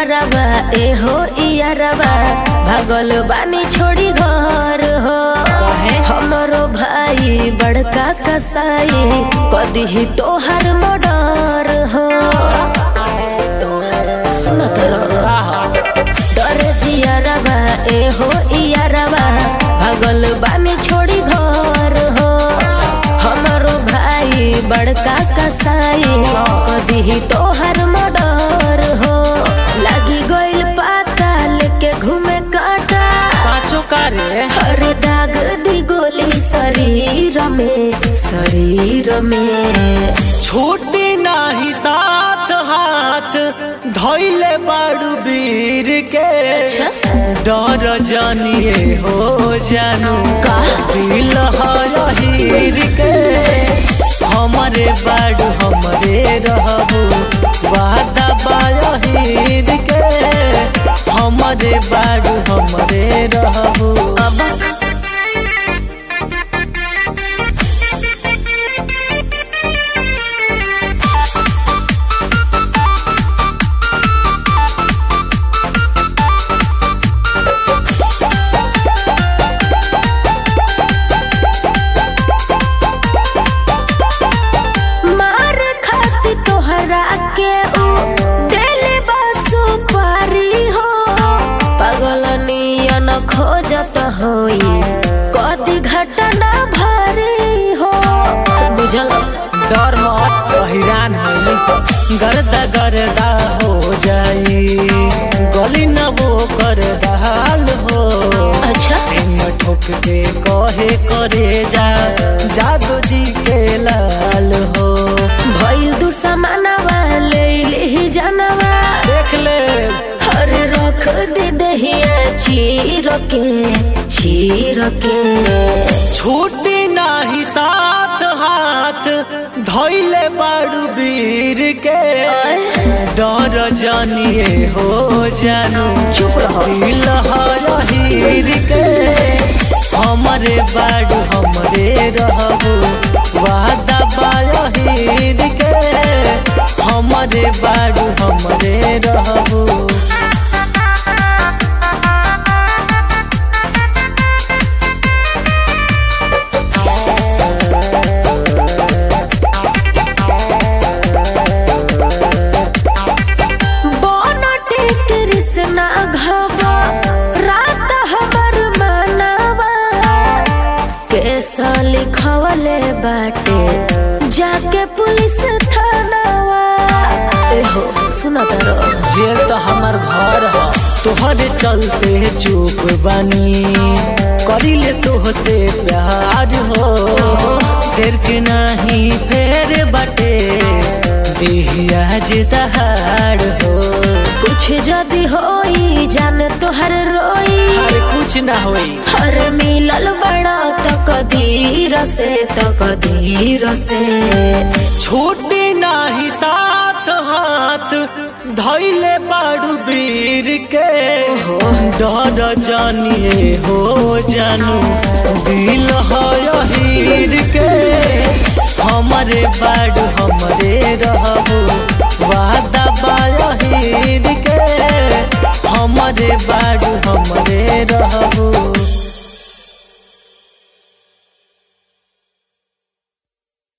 जियारबा ए हो इयारबा भागल बानी छोड़ी घर हो हमरो भाई बड़का कसाई कदी तोहर मर्डर हो सुनत रहो डर जियारबा ए हो इयारबा भागल बानी छोड़ी घर हो हमरो भाई बड़का कसाई कदी तोहर मर्डर हो लगी गइल पाता लेके घूमे काटा पाँचों का रे हर दाग दी गोली शरीर में शरीर में छूटी नाही साथ हाथ धैले बाड़ू वीर के अच्छा। डर जानिए हो जानू का? दिल हीर के हमरे बाड़ू हमरे रहबू वादा बाहीर के हमरे बाड़ू हमरे रहबू अब मार खाती तोहरा के ऊ देले बा सुपारी हो पागल नियन खोजत होई कदी घटना भारी हो बुझल डर मत हैरान है गर्दा गर्दा हो जाई गली न वो कर दाल हो अच्छा सिंह ठोक के कहे करे जा जादू जी के लाल हो भइल दू समानवा ले ली जानवा देख ले हर रख दे दहिया चीर के चीर के छूटी नाही साथ हाथ धैले बाड़ू वीर के डर जानिए हो जानू चुप रहो। दिल हीर के हमरे बाड़ू हमरे रहबू वादा बाहीर के हमरे बाड़ू हमरे रहबू बनटे कृष्णा घबा रात हमर मनवा केस लिखवले बाटे जाके पुलिस थानावा एहो सुना तारो जेल तो हमार घर ह तोहरे चलते चुप बानी करी ले तोहसे प्यार हो सिर के नहीं फेर बाटे देहिया जे दहाड़ हो कुछ जदी होई जान तोहर रोई अरे कुछ ना होई हर मिलल बड़ा तो कदीर से तो कदीर से छूटी नाही साथ हाथ धैले बाड़ू वीर के डर जानिए हो जानू दिल हीर के हमरे बाड़ू हमरे रहबू वादा बाहीर के हमरे बाड़ू हमरे रहबू